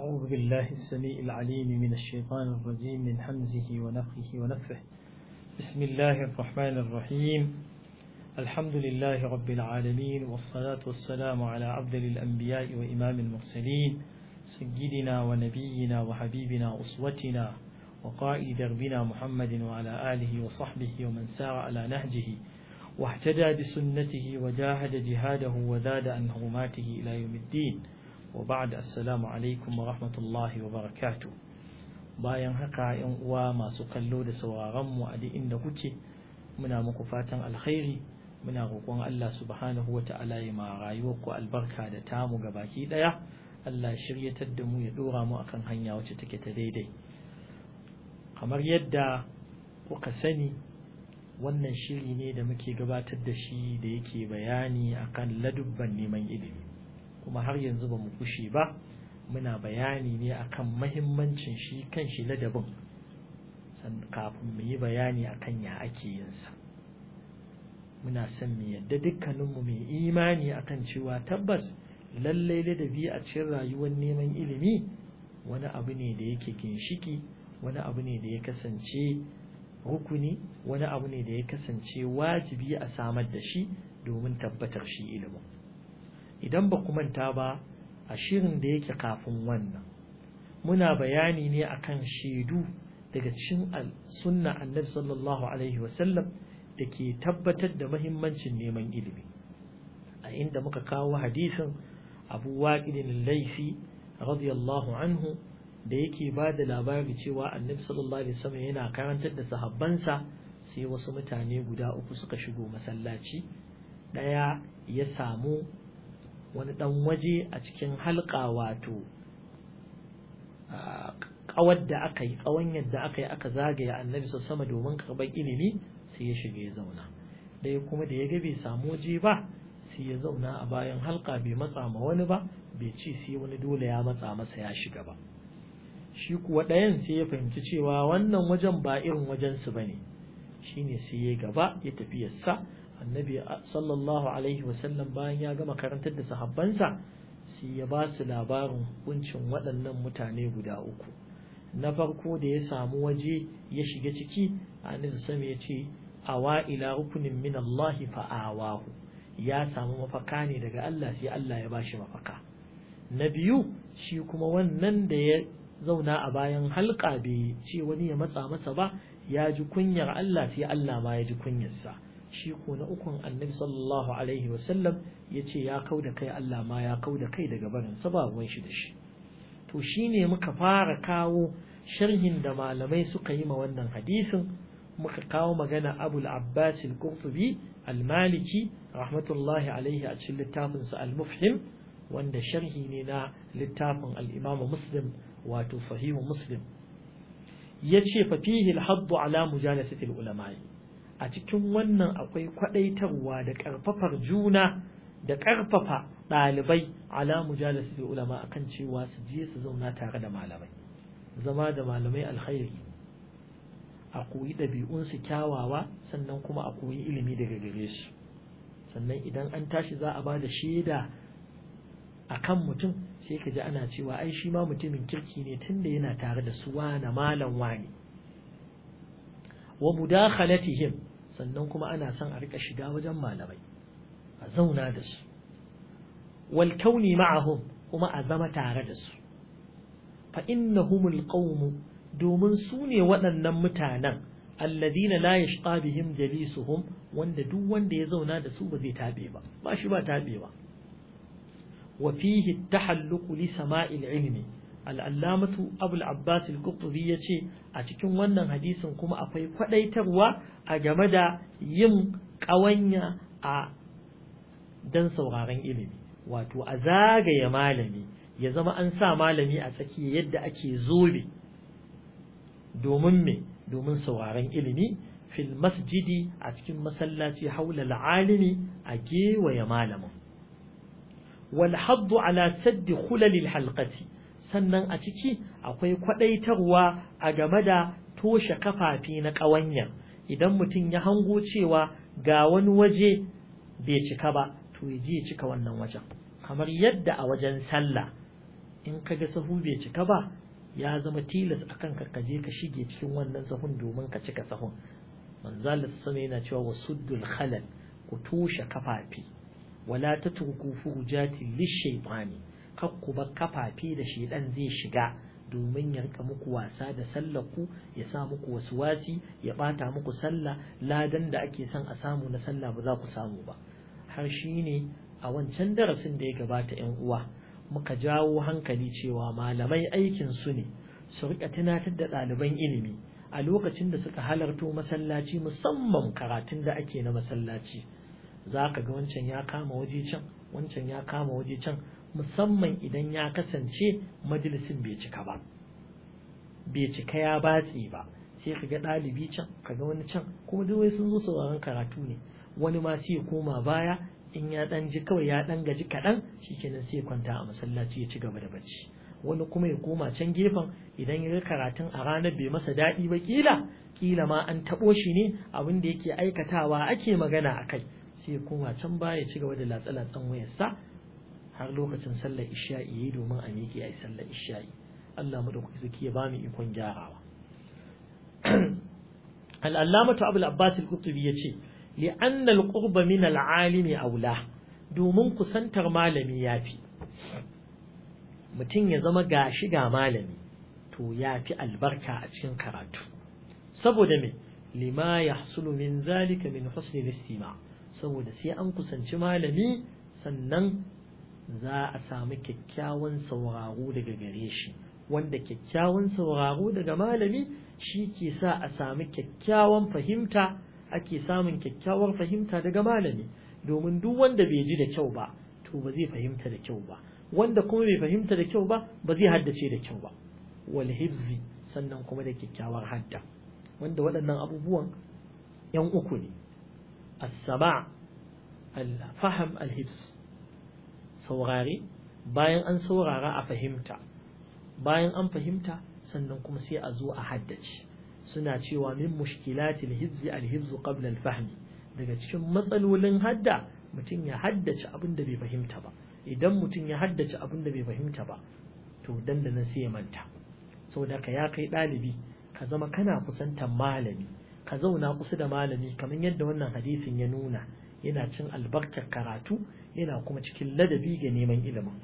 أعوذ بالله السميع العليم من الشيطان الرجيم من حمزه ونفخه ونفه بسم الله الرحمن الرحيم الحمد لله رب العالمين والصلاة والسلام على عبد الأنبياء وإمام المرسلين سيدنا ونبينا وحبيبنا أسوتنا وقائد دربنا محمد وعلى آله وصحبه ومن سار على نهجه واهتدى بسنته وجاهد جهاده وزاد عن هرماته إلى يوم الدين وبعد السلام alaikum wa rahmatullahi wa barakatu bayan haka yan uwa masu kallo da sauraron mu a duk inda kuke muna muku fatan alkhairi muna roƙon Allah subhanahu wa ta'ala ya ma rayuwar ku albarka da tamu ga baki daya Allah ya shiryatar da mu ya dora mu akan hanya wacce take ta daidai kamar yadda kuka sani wannan shiri ne da muke gabatar da shi da yake bayani akan ladubban neman ilimi kuma har yanzu ba mu kushe ba muna bayani ne akan mahimmancin shi kan shi ladabin kafin mu yi bayani akan ya ake yin sa muna son mu yadda dukkaninmu mai imani akan cewa tabbas lallai ladabi a cikin rayuwar neman ilimi wani abu ne da yake ginshiki wani abu ne da ya kasance rukuni wani abu ne da ya kasance wajibi a samar da shi domin tabbatar shi ilimin idan ba ku manta ba a shirin da yake kafin wannan muna bayani ne akan shaidu daga cikin sunna annabi sallallahu alaihi wasallam da ke tabbatar da mahimmancin neman ilimi a inda muka kawo hadisin abu waƙidin laifi radiyallahu anhu da yake ba da labari cewa annabi sallallahu alaihi wasallam yana karantar da sahabbansa sai wasu mutane guda uku suka shigo masallaci ɗaya ya samu wani ɗan waje a cikin halka wato ƙawar da aka yi ƙawan yadda aka yi aka zagaya annabi sau sama domin karɓar ilimi sai ya shiga ya zauna ɗaya kuma da ya ga bai samu waje ba sai ya zauna a bayan halka bai matsa ma wani ba bai ci sai wani dole ya matsa masa ya shiga ba shi kuwa ɗayan sai ya fahimci cewa wannan wajen ba irin wajensu ba ne shine sai ya gaba ya tafi yassa annabi sallallahu alaihi wasallam bayan ya gama karantar da sahabbansa sai ya ba su labarin hukuncin waɗannan mutane guda uku na farko da ya samu waje ya shiga ciki annabi sama ya ce awa ila rukunin min Allah fa awahu ya samu mafaka ne daga Allah sai Allah ya bashi mafaka na biyu shi kuma wannan da ya zauna a bayan halka bai ce wani ya matsa masa ba ya ji kunyar Allah sai Allah ma ya ji kunyarsa shi ko na ukun annabi sallallahu alaihi wasallam ya ce ya kau da kai Allah ma ya kau da kai daga barin sababin shi da shi to shine muka fara kawo sharhin da malamai suka yi ma wannan hadisin muka kawo magana abul abbas al-qurtubi al-maliki rahmatullahi alaihi a cikin littafin sa al-mufhim wanda sharhi ne na littafin al-imam muslim wato sahihu muslim yace fa fihi al-hadd ala mujalasati al-ulama'i a cikin wannan akwai kwadaitarwa da karfafar juna da karfafa ɗalibai ala mujalasi da ulama akan cewa su je su zauna tare da malamai zama da malamai alkhairi a koyi ɗabi'unsu kyawawa sannan kuma a koyi ilimi daga gare su sannan idan an tashi za a ba da shaida a kan mutum sai ka ji ana cewa ai shi ma mutumin kirki ne tunda yana tare da su wane malam wani wa mudakhalatihim sannan kuma ana son a rika shiga wajen malamai a zauna da su wal kauni ma'ahum kuma a zama tare da su fa innahumul qaum domin su ne waɗannan mutanen alladina la yashqa bihim jalisuhum wanda duk wanda ya zauna da su ba zai tabe ba ba shi ba tabe ba wa fihi tahalluq li sama'il ilmi al'allamatu abul abbas al-qurtubi ya ce a cikin wannan hadisin kuma akwai kwadaitarwa a game da yin ƙawanya a dan sauraron ilimi wato a zagaye malami ya zama an sa malami a tsakiya yadda ake zobe domin me domin sauraron ilimi fil masjidi a cikin masallaci haula al'alimi a gewaye malamin wal haddu ala saddi khulalil halqati sannan a ciki akwai kwadaitarwa a game da toshe kafafi na ƙawanya idan mutum ya hango cewa ga wani waje bai cika ba to ya je ya cika wannan wajen kamar yadda a wajen sallah in ka ga sahu bai cika ba ya zama tilas akan ka kaje ka shige cikin wannan sahun domin ka cika sahun manzo Allah sama yana cewa wasuddul khalal ku tushe kafafi wala tatruku furujati lishaytani kakku ba kafafi da shedan zai shiga domin ya rika muku wasa da sallar ku ya sa muku wasu wasi ya bata muku sallah ladan da ake son a samu na sallah ba za ku samu ba har shine a wancan darasin da ya gabata yan uwa muka jawo hankali cewa malamai aikin su ne su rika tunatar da ɗaliban ilimi a lokacin da suka halarto masallaci musamman karatun da ake na masallaci za ka ga wancan ya kama waje can wancan ya kama waje can musamman idan ya kasance majalisin bai cika ba bai cika ya batse ba sai ka ga ɗalibi can ka ga wani can kuma duk sun zo sauraron karatu ne wani ma sai ya koma baya in ya ɗan ji kawai ya ɗan gaji kaɗan shikenan sai ya kwanta a masallaci ya ci gaba da bacci wani kuma ya koma can gefen idan ya ga karatun a ranar bai masa daɗi ba kila kila ma an taɓo shi ne abin da yake aikatawa ake magana a kai sai ya koma can baya ya ci gaba da latsa-latsan wayarsa har lokacin sallar isha'i yayi domin a miƙe a yi sallar isha'i Allah madaukaki zaki ya bamu ikon gyarawa al-allamatu abul abbas al-qutubi yace li anna al-qurba min al-alimi aula domin kusantar malami yafi mutum ya zama gashi ga malami to yafi albarka a cikin karatu saboda me lima yahsulu min zalika min husni al-istima' saboda sai an kusanci malami sannan za a samu kyakkyawan sauraro daga gare shi wanda kyakkyawan sauraro daga malami shi ke sa a sami kyakkyawan fahimta ake samun kyakkyawar fahimta daga malami domin duk wanda bai ji da kyau ba to ba zai fahimta da kyau ba wanda kuma bai fahimta da kyau ba ba zai haddace da kyau ba wal hifzi sannan kuma da kyakkyawar hadda wanda waɗannan abubuwan yan uku ne as-sama' al-fahm al-hifz saurare bayan an saurara a fahimta bayan an fahimta sannan kuma sai a zo a haddace suna cewa min mushkilatil hizzi al-hifzu qabla al-fahmi daga cikin matsalolin hadda mutum ya haddace abin da bai fahimta ba idan mutum ya haddace abin da bai fahimta ba to dandana sai ya manta saboda ka ya kai ɗalibi ka zama kana kusantar malami ka zauna kusa da malami kamar yadda wannan hadisin ya nuna yana cin albarkar karatu yana kuma cikin ladabi ga neman ilimin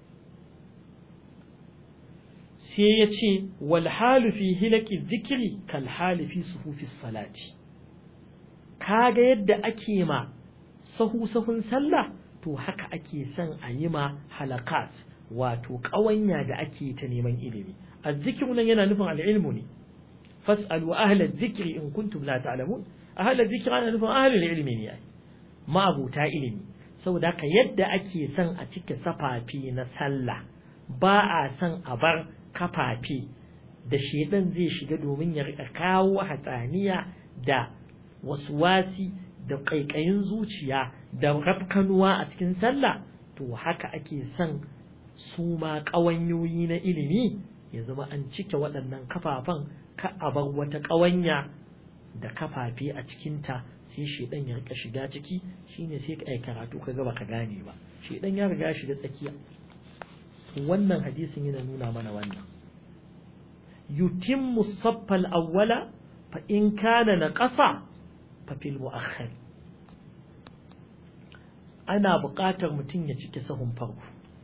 sai ya ce wal halu fi hilaki zikiri kal hali fi suhufi salati kaga yadda ake ma sahu sahun sallah to haka ake son a yi ma halakat wato ƙawanya da ake ta neman ilimi azzikiru nan yana nufin al'ilmu ne fas'alu ahla dhikri in kuntum la ta'lamun ahla dhikri ana nufin ahla ilmi ne ma'abuta ilimi saboda haka yadda ake son a cike safafi na sallah ba a son a bar kafafe da shedan zai shiga domin ya rika kawo hatsaniya da wasi da ƙaiƙayin zuciya da rafkanuwa a cikin sallah to haka ake son su ma ƙawanyoyi na ilimi ya zama an cike waɗannan kafafan ka a bar wata ƙawanya da kafafe a cikinta sai shedan ya rika shiga ciki shine sai ka karatu ka ga baka gane ba shedan ya riga shiga tsakiya wannan hadisin yana nuna mana wannan yutimmu saffal awwala fa in kana naqasa fa fil mu'akhkhar ana buƙatar mutum ya cike sahun farko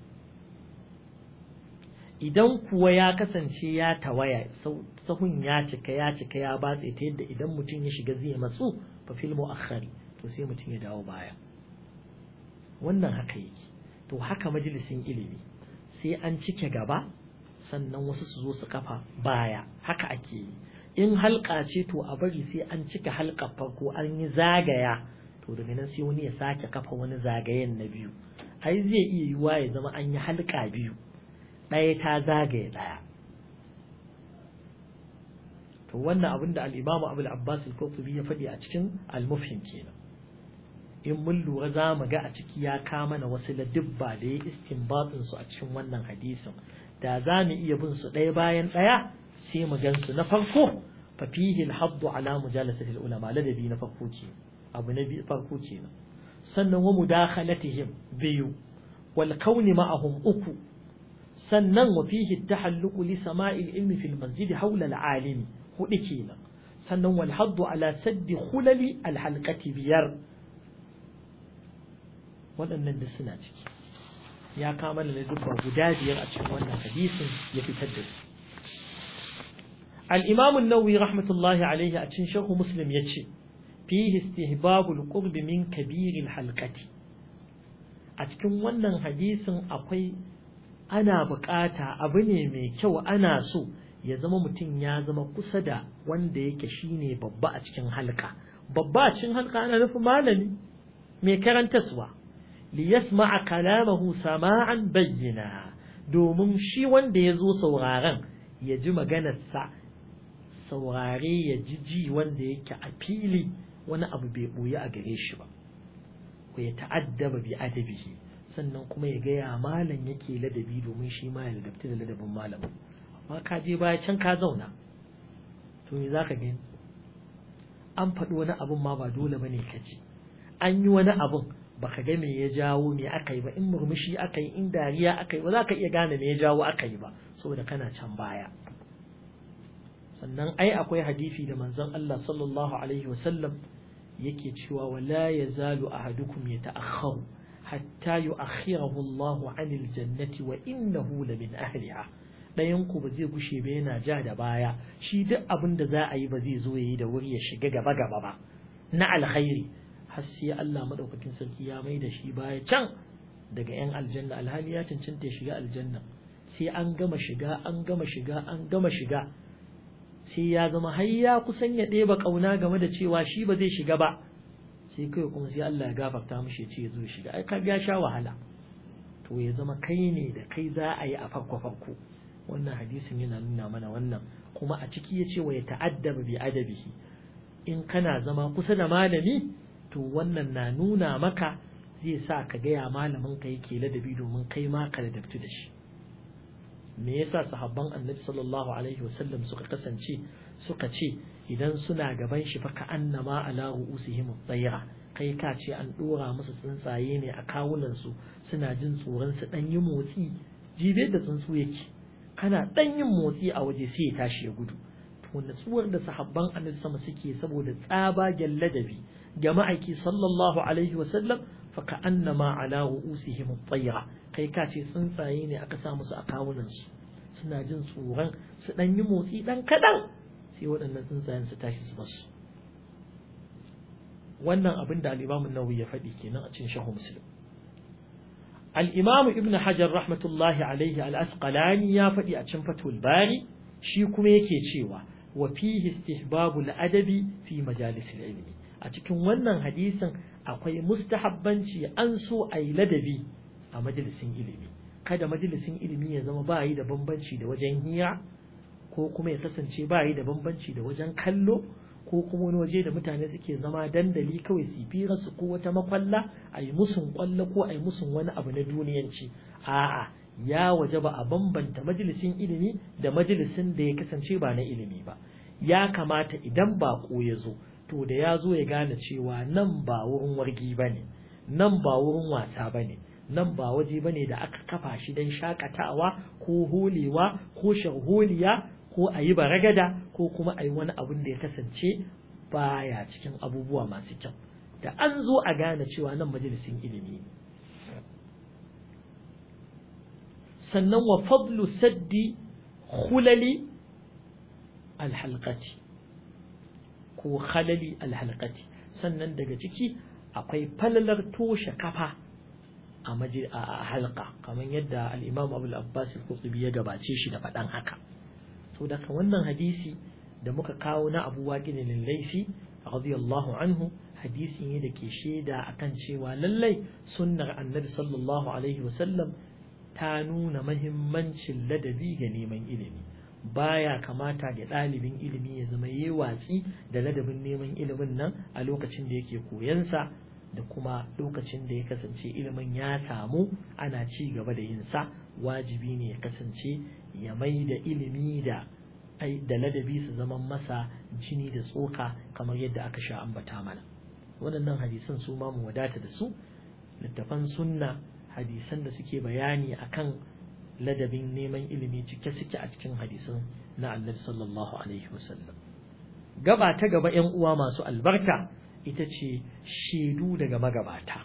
idan kuwa ya kasance ya tawaya sahun ya cika ya cika ya batse ta yadda idan mutum ya shiga zai matsu fa fil mu'akhkhari to sai mutum ya dawo baya wannan haka yake to haka majalisin ilimi sai an cike gaba sannan wasu su zo su kafa baya haka ake yi in halka ce to a bari sai an cika halka farko an yi zagaya to daga nan sai wani ya sake kafa wani zagayen na biyu ai zai iya yiwuwa ya zama an yi halka biyu ɗaya ta zagaye ɗaya to wannan abin da al-Imam Abu al-Abbas al-Qurtubi ya faɗi a cikin al-Mufhim kenan in mun lura za mu ga a ciki ya kama na wasu ladibba da ya istinbatin su a cikin wannan hadisin da za mu iya bin su ɗaya bayan ɗaya sai mu gan su na farko fa fihi al-hadd ala mujalasati al-ulama ladabi na farko ce abu na farko kenan sannan wa mudakhalatihim biyu wal kauni ma'ahum uku sannan wa fihi tahalluqu li sama'il ilmi fil masjid hawla al-alimi hudu kenan sannan wal haddu ala saddi khulali al-halqati biyar waɗannan da suna ciki ya kama da dubba guda biyar a cikin wannan hadisin ya fitar da su al-imam an-nawawi rahmatullahi alayhi a cikin sharh muslim yace fihi istihbabul qurb min kabiril halqati a cikin wannan hadisin akwai ana bukata abu ne mai kyau ana so ya zama mutum ya zama kusa da wanda yake shine babba a cikin halka babba a cikin halka ana nufin malami mai karantaswa li yasma'a kalamahu sama'an bayyana domin shi wanda ya zo sauraren ya ji maganarsa saurare ya ji ji wanda yake a fili wani abu bai ɓoye a gare shi ba ko ya ta'addaba bi adabihi sannan kuma ya gaya malam yake ladabi domin shi ma ya ladabta da ladabin malamin amma ka je baya can ka zauna to me zaka gani an faɗi wani abun ma ba dole bane ka ji an yi wani abun baka ga me ya jawo me aka yi ba in murmushi aka yi in dariya aka yi ba za ka iya gane me ya jawo aka yi ba saboda kana can baya sannan ai akwai hadisi da manzon Allah sallallahu alaihi wasallam yake cewa wala yazalu ahadukum yata'akhkharu hatta yu'akhirahu Allah 'anil jannati wa innahu la min ahliha dayan ku ba zai gushe ba yana ja da baya shi duk abin da za a yi ba zai zo yayi da wuri ya shiga gaba gaba ba na alkhairi har sai Allah madaukakin sarki ya mai da shi baya can daga yan aljanna alhali ya cancanta ya shiga aljanna sai an gama shiga an gama shiga an gama shiga sai ya zama har ya kusan ya ɗeba ƙauna game da cewa shi ba zai shiga ba sai kai kuma sai Allah ya gafarta mishi ya ce ya zo ya shiga ai ka ya sha wahala to ya zama kai ne da kai za a yi a farko farko wannan hadisin yana nuna mana wannan kuma a ciki ya ce wa ya ta'addaba bi adabihi in kana zama kusa da malami to wannan na nuna maka zai sa ka gaya malamin ka yake ladabi domin kai ma ka ladabtu da shi me yasa sahabban annabi sallallahu alaihi wasallam suka kasance suka ce idan suna gaban shi fa annama ala ru'usihim tsayra kai ka ce an dora musu tsuntsaye ne a kawunan su suna jin tsoron su dan yi motsi jibe da tsuntsu yake kana dan yin motsi a waje sai ya tashi ya gudu to natsuwar da sahabban annabi sama suke saboda tsabagen ladabi ga ma'aiki sallallahu alaihi wasallam fa annama ala ru'usihim tsayra kai ka ce tsuntsaye ne aka sa musu a kawunansu suna jin tsoron su ɗan yi motsi ɗan kaɗan sai waɗannan tsuntsayen su tashi su basu wannan abin da al'imamun nawawi ya faɗi kenan a cikin shahu muslim al'imamu ibn hajar rahmatullahi alaihi al'asqalani ya faɗi a cikin fatul bari shi kuma yake cewa wa fihi istihbabu adabi fi majalisil ilmi a cikin wannan hadisin akwai mustahabbanci an so a yi ladabi a majalisin ilimi kada majalisin ilimi ya zama ba yi da bambanci da wajen hira ko kuma ya kasance ba yi da bambanci da wajen kallo ko kuma wani waje da mutane suke zama dandali kawai su fira su ko wata makwalla a yi musun kwallo ko a yi musun wani abu na duniyanci a'a ya waje ba a bambanta majalisin ilimi da majalisin da ya kasance ba na ilimi ba ya kamata idan baƙo ya zo to da ya zo ya gane cewa nan ba wurin wargi ba ne nan ba wurin wasa ba ne nan ba waje bane da aka kafa shi don shakatawa ko holewa ko sharholiya ko a yi baragada ko kuma a yi wani abin da ya kasance baya cikin abubuwa masu kyau da an zo a gane cewa nan majalisin ilimi sannan wa fadlu saddi khulali alhalqati ko khalali alhalqati sannan daga ciki akwai falalar toshe kafa a maji a halka kamar yadda al-Imam Abu al-Abbas al-Qurtubi ya gabace shi da faɗan haka to daga wannan hadisi da muka kawo na Abu Waqid al-Laythi radiyallahu anhu hadisi ne da ke shaida akan cewa lallai sunnar Annabi sallallahu alaihi wasallam ta nuna mahimmancin ladabi ga neman ilimi baya kamata ga ɗalibin ilimi ya zama yi watsi da ladabin neman ilimin nan a lokacin da yake koyansa da kuma lokacin da ya kasance ilimin ya samu ana ci gaba da yin sa wajibi ne ya kasance ya mai da ilimi da da ladabi su zaman masa jini da tsoka kamar yadda aka sha ambata mana waɗannan hadisan su ma mu wadata da su littafan sunna hadisan da suke bayani akan ladabin neman ilimi cike suke a cikin hadisin na annabi sallallahu alaihi wasallam gaba ta gaba ‘yan uwa masu albarka ita ce shaidu daga magabata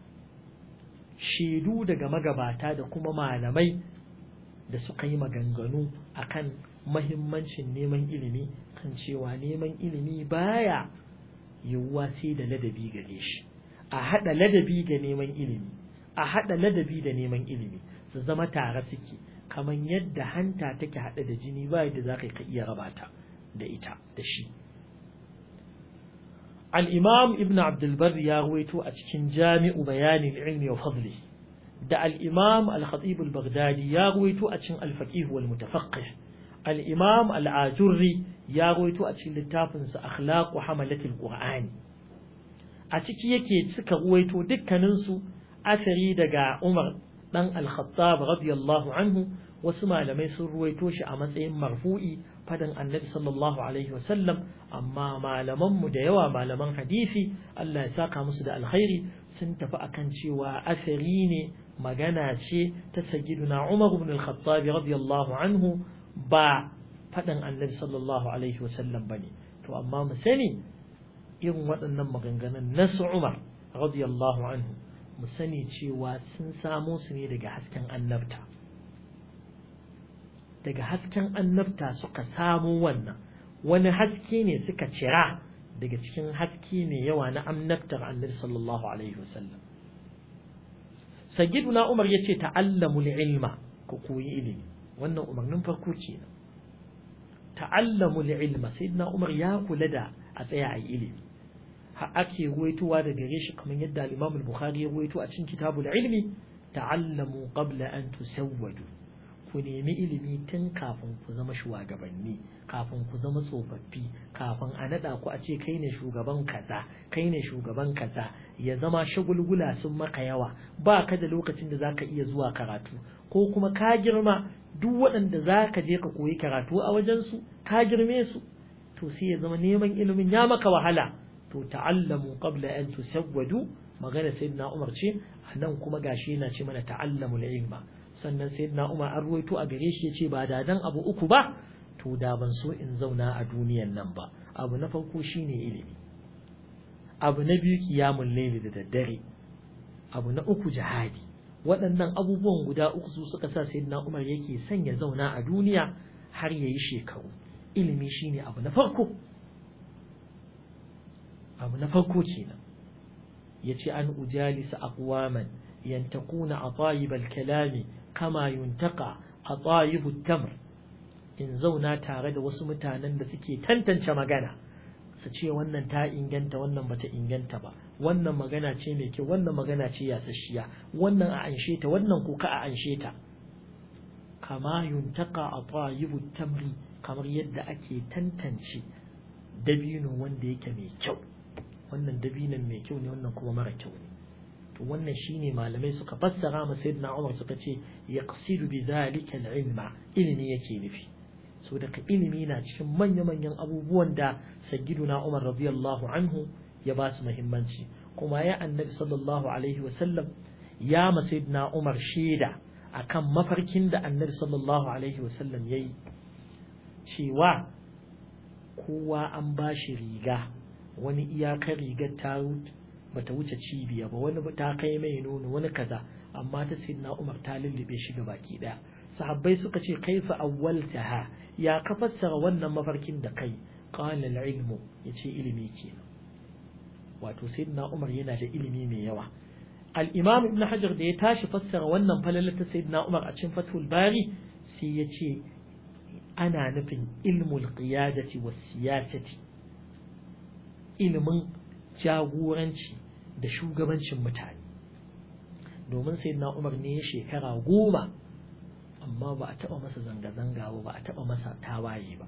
shaidu daga magabata da kuma malamai da suka yi maganganu akan mahimmancin neman ilimi kan cewa neman ilimi baya yiwuwa sai da ladabi gare shi a haɗa ladabi ga neman ilimi a haɗa ladabi da neman ilimi su zama tare suke kamar yadda hanta take haɗe da jini ba yadda za ka iya raba ta da ita da shi al-imam ibn abdulbar ya ruwaito a cikin jami'u bayanin ilmi wa fadli da al-imam al-khatib al-baghdadi ya ruwaito a cikin al-faqih wal mutafaqqih al-imam al-ajurri ya ruwaito a cikin littafin sa akhlaqu hamalatil qur'ani a ciki yake suka ruwaito dukkanin su asari daga umar dan al-khattab radiyallahu anhu wasu malamai sun ruwaito shi a matsayin marfu'i fadan annabi sallallahu alaihi wasallam amma malamanmu da yawa malaman hadisi Allah ya saka musu da alkhairi sun tafi akan cewa asari ne magana ce ta sayyiduna Umar ibn al-Khattab radiyallahu anhu ba fadan annabi sallallahu alaihi wasallam bane to amma mu sani irin waɗannan maganganun nasu Umar radiyallahu anhu mu sani cewa sun samo su ne daga hasken annabta daga hasken annabta suka samo wannan wani haske ne suka cira daga cikin haske mai yawa na annabtar annabi sallallahu alaihi wasallam sayyiduna umar yace ta'allamu ilma ku koyi ilimi wannan umarnin farko kenan ta'allamu ilma sayyidina umar ya kula da a tsaya a ilimi ha ake ruwaitowa da gare shi kamar yadda al-imam al-bukhari ya ruwaito a cikin kitabul ilmi ta'allamu qabla an tusawwadu ku nemi ilimi tun kafin ku zama shugabanni kafin ku zama tsofaffi kafin a naɗa ku a ce kai ne shugaban kaza kai ne shugaban kaza ya zama shagulgula sun maka yawa ba ka da lokacin da zaka iya zuwa karatu ko kuma ka girma duk waɗanda za ka je ka koyi karatu a wajensu ka girme su to sai ya zama neman ilimin ya maka wahala to ta'allamu qabla an tusawwadu magana sayyidina Umar ce nan kuma gashi yana ce mana ta'allamul ilma sannan sayyidina Umar an ruwaito a gare shi yace ba da dan abu uku ba to da ban so in zauna a duniyan nan ba abu na farko shine ilimi abu na biyu kiyamul layli da daddare abu na uku jihadi waɗannan abubuwan guda uku su suka sa sayyidina Umar yake son ya zauna a duniya har yayi shekaru ilimi shine abu na farko abu na farko kenan yace an ujalisa aqwaman yantaquna atayib al-kalami kama yuntaka atayibu tamr in zauna tare da wasu mutanen da suke tantance magana su ce wannan ta inganta wannan bata inganta ba wannan magana ce mai kyau wannan magana ce yasasshiya wannan a anshe ta wannan kuka a anshe ta kama yuntaka atayibu tamri kamar yadda ake tantance dabino wanda yake mai kyau wannan dabinon mai kyau ne wannan kuma mara kyau ne to wannan shine malamai suka fassara ma sayyidina Umar suka ce yaqsidu bi zalika al-ilma ilimi yake nufi so daga ilimi na cikin manya-manyan abubuwan da sayyiduna Umar radiyallahu anhu ya ba su muhimmanci kuma ya annabi sallallahu alaihi wa sallam ya ma sayyidina Umar shaida akan mafarkin da annabi sallallahu alaihi wa sallam yayi cewa kowa an ba shi riga wani iyakar rigar ta bata wuce cibiya ba wani ta kai mai nono wani kaza amma ta sayyidina Umar ta lullube shi ga baki daya sahabbai suka ce kaifa awwaltaha ya ka fassara wannan mafarkin da kai qala al-ilmu yace ilimi kenan wato sayyidina Umar yana da ilimi mai yawa al-imam ibn hajar da ya tashi fassara wannan falalar ta sayyidina Umar a cikin fathul bari sai yace ana nufin ilmul qiyadati was siyasati ilimin jagoranci da shugabancin mutane domin sai na umar ne shekara goma amma ba a taɓa masa zanga-zanga ba ba a taɓa masa tawaye ba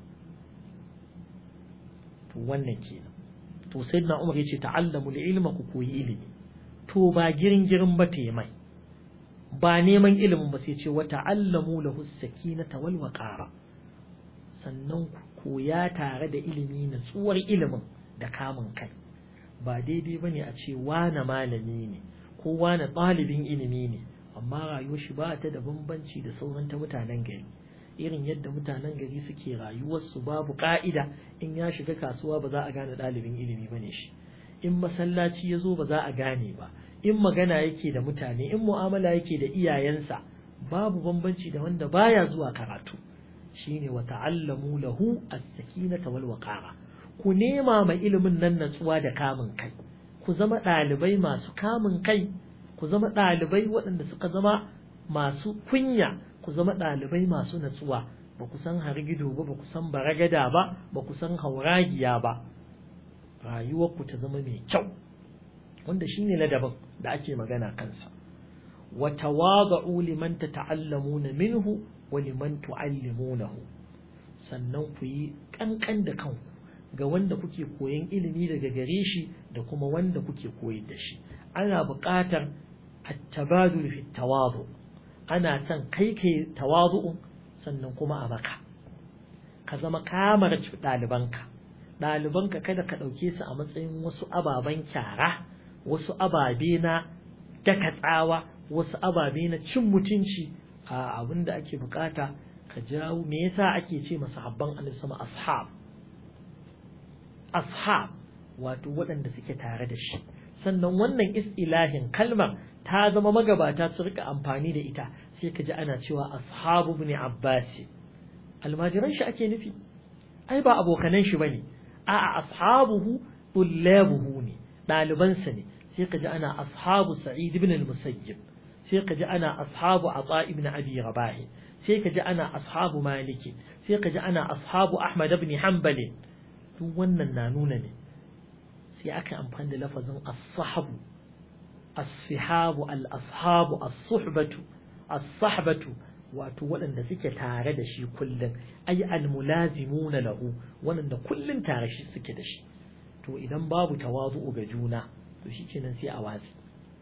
to wannan kenan to sai na umar ya ce ta'allamu ilma ku koyi ilimi to ba girin girin ba te mai ba neman ilimin ba sai ce wa ta'allamu lahu sakinata wal waqara sannan ku koya tare da ilimi na tsuwar ilimin da kamun kai ba daidai ba ne a ce wane malami ne ko wane ɗalibin ilimi ne amma rayuwar shi ba ta da bambanci da sauran ta mutanen gari irin yadda mutanen gari suke rayuwarsu babu ka'ida in ya shiga kasuwa ba za a gane ɗalibin ilimi ba ne shi in masallaci ya zo ba za a gane ba in magana yake da mutane in mu'amala yake da iyayensa babu bambanci da wanda baya zuwa karatu shine wa ta'allamu lahu as-sakinata wal waqara ku nema ma ilimin nan natsuwa da kamun kai ku zama ɗalibai masu kamun kai ku zama ɗalibai waɗanda suka zama masu kunya ku zama ɗalibai masu natsuwa ba ku san hargido ba ba ku san baragada ba ba ku san hauragiya ba rayuwarku ta zama mai kyau wanda shine ladabin da ake magana kansa wa tawada'u liman tata'allamuna minhu wa liman tu'allimunahu sannan ku yi kankan da kanku ga wanda kuke koyan ilimi daga gare shi da kuma wanda kuke koyar da shi ana buƙatar at-tabadul fi tawadu ana son kai kai tawadu'un sannan kuma a maka ka zama kamar ɗalibanka ɗalibanka kada ka ɗauke su a matsayin wasu ababen kyara wasu ababe na daka tsawa wasu ababe na cin mutunci a abin da ake bukata ka jawo me yasa ake ce masa habban annabi sama ashab ashab wato waɗanda suke tare da shi sannan wannan istilahin kalmar ta zama magabata su rika amfani da ita sai ka ji ana cewa ashabu ibn abbas almajiran shi ake nufi ai ba abokanan shi bane a'a ashabuhu tullabuhu ne ɗalibansa ne sai ka ji ana ashabu sa'id ibn al-musayyib sai ka ji ana ashabu ata ibn abi rabah sai ka ji ana ashabu maliki sai ka ji ana ashabu ahmad ibn hanbal duk wannan na nuna ne sai aka amfani da lafazin as-sahabu as-sihabu al-ashabu as-suhbatu as-sahbatu wato waɗanda suke tare da shi kullum ay al-mulazimuna lahu waɗanda kullum tare shi suke da shi to idan babu tawazu'u ga juna to shikenan sai a watsi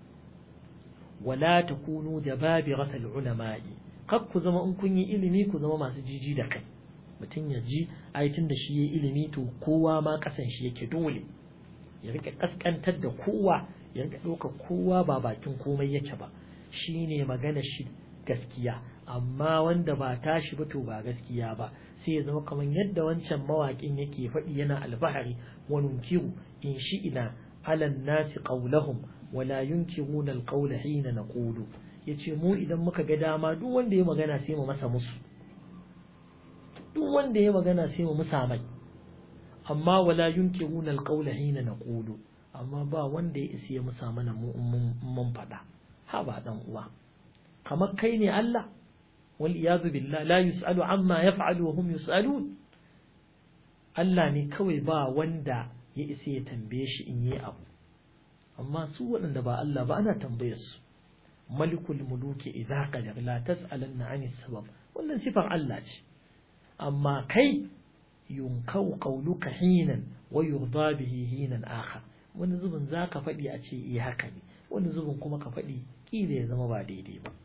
wala takunu jababiratal ulama'i kar ku zama in kun yi ilimi ku zama masu jiji da kai mutum ya ji ai tun da shi yayi ilimi to kowa ma kasan shi yake dole ya rika kaskantar da kowa ya rika ɗaukar kowa ba bakin komai yake ba shine magana shi gaskiya amma wanda ba tashi ba to ba gaskiya ba sai ya zama kamar yadda wancan mawaƙin yake faɗi yana albahari wa nunkiru in shi ina alan nasi qawlahum wala yunkiruna alqawla hina naqulu yace mu idan muka ga dama duk wanda ya magana sai mu masa musu duk wanda ya magana sai mu musa mai amma wala yunkiruna alqawla hina naqulu amma ba wanda ya isa ya musa mana mu mun faɗa ha ba dan uwa kamar kai ne Allah wal iyadu billah la yusalu amma yaf'alu wa hum yusalun Allah ne kawai ba wanda ya isa ya tambaye shi in yi abu amma su waɗanda ba Allah ba ana tambayar su malikul muluki idza qadar la tas'alanna 'anis sabab wannan sifar Allah ce amma kai yunkau qawluka hinan wa yurda bihi hinan akhar wani zubin zaka faɗi a ce eh haka ne wani zubin kuma ka faɗi kila ya zama ba daidai ba